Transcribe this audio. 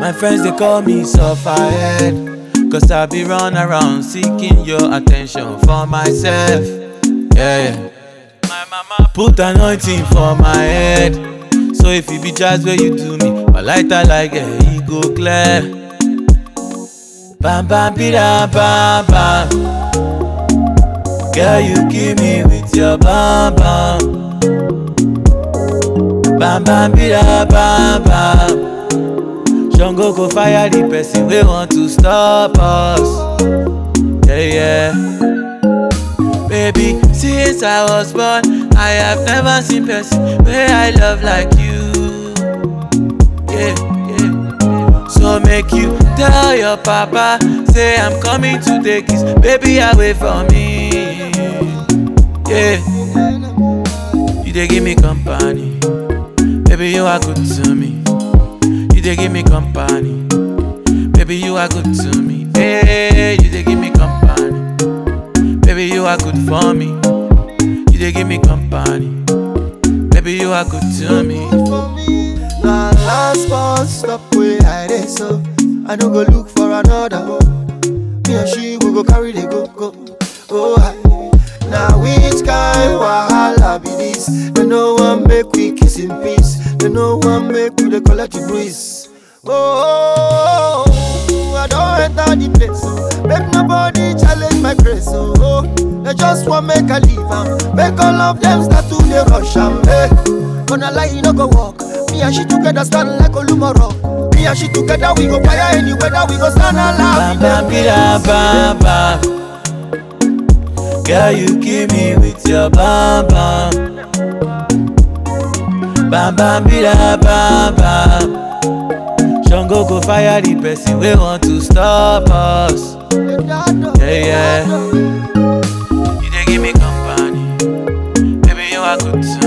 My friends they call me sufferhead. Cause I be run around seeking your attention for myself. Yeah, yeah. My mama put anointing for my head. So if it be just where you do me, my lighter like a e go clear. Bam bam bida bam bam. Girl, you kill me with your bam bam. Bam bam bida bam bam. Shango go fire the person we want to stop us. Yeah, yeah. Baby, since I was born, I have never seen person where I love like you. Yeah, yeah. So make you tell your papa, say I'm coming to take his baby away from me. Yeah. You they give me company, baby you are good to me. You they give me company, baby you are good to me. Hey, you they give me company, baby you are good for me. You they give me company, baby you are good to me. Na last bus stop where I dey so I no go look for another Me and she we go carry the go go Oh I Now which kind wahala be this They no one make we kiss in peace They no one make we dey collect the breeze Oh, I don't enter the place oh. Make nobody challenge my grace oh, oh. They just want make I leave am Make all of them start to dey rush am hey. Gonna lie, you no go walk. Me and she together stand like Olumoro. Me and she together we go fire any weather. We go stand alive. Bam bam bida bam bam. Girl, you kill me with your bam bam. Bam bam bida bam bam. Shango go fire the person we want to stop us. Yeah, yeah. You they give me company, baby you are good to